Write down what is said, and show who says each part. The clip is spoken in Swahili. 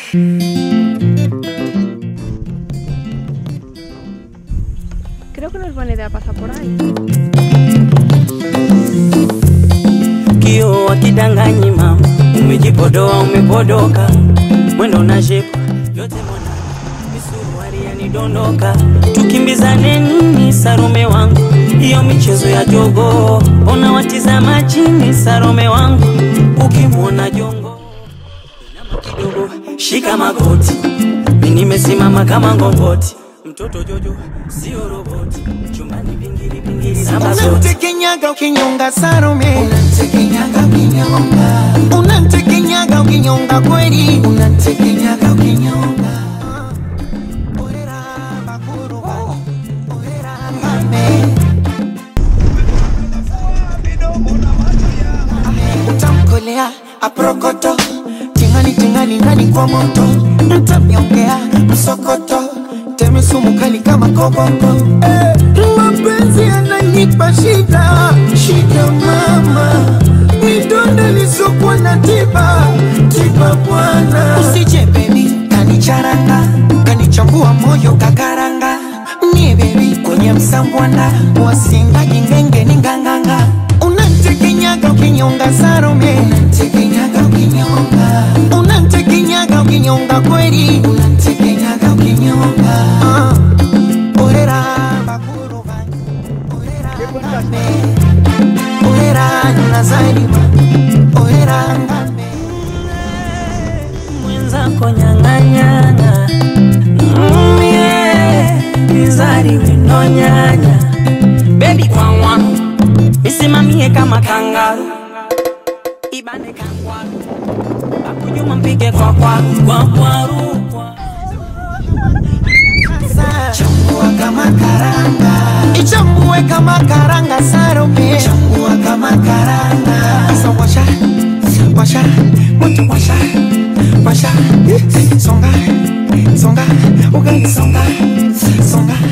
Speaker 1: Creo que no es buena idea pasar por ahí.
Speaker 2: Kio wakidanganyi mama, umejipodoa umepodoka, mwendo na shepu yote mwana, misuruari yanidondoka, tukimbizane nini Sarome wangu, hiyo michezo ya jogo, ona watizama chini Sarome wangu, ukimwona jongo inama kidogo, shika magoti, mi nimesimama kama ngongoti, mtoto Jojo sio roboti, chumbani vingiri vingiri namba zote
Speaker 3: Unamtekenyaga ukinyonga Salome,
Speaker 4: Unamtekenyaga ukinyonga,
Speaker 3: unamtekenyaga ukinyonga kweli,
Speaker 4: unamtekenyaga ukinyonga.
Speaker 3: Orera bakuru bani, orera ngame. Utamkolea aprokoto, tingani tingani ndani kwa moto, mtamnyongea msokoto, teme sumu kali kama koboko. Eh, mapenzi yananipa shida, shida mama, midonda lisokuwa na tiba, tiba bwana. Usije baby, kanicharanga, kanichambua moyo kakaranga, nie baby kwenye msambwanda, wasinga jingenge ni nganganga, unantekenyaga ukinyonga Salome,
Speaker 4: Unamtekenyaga ukinyonga,
Speaker 3: unantekenyaga ukinyonga kweli,
Speaker 4: unamtekenyaga ukinyonga.
Speaker 3: Ah, orera bakuru bani, orera ngame, orera nazarima, orera ngame.
Speaker 2: mwenzako nyang'anyana mm, yeah. mizari winonyanya bebi kwawa misimamie kama kangaru ibane kangwaru bakujuma mpige kwa kwaru kwa kwaru kwa
Speaker 4: Chambua kama karanga,
Speaker 3: ichambue kama karanga Salome,
Speaker 4: chambua kama karanga.
Speaker 3: Sasa washa washa moto washa washa songa songa ugali songa songa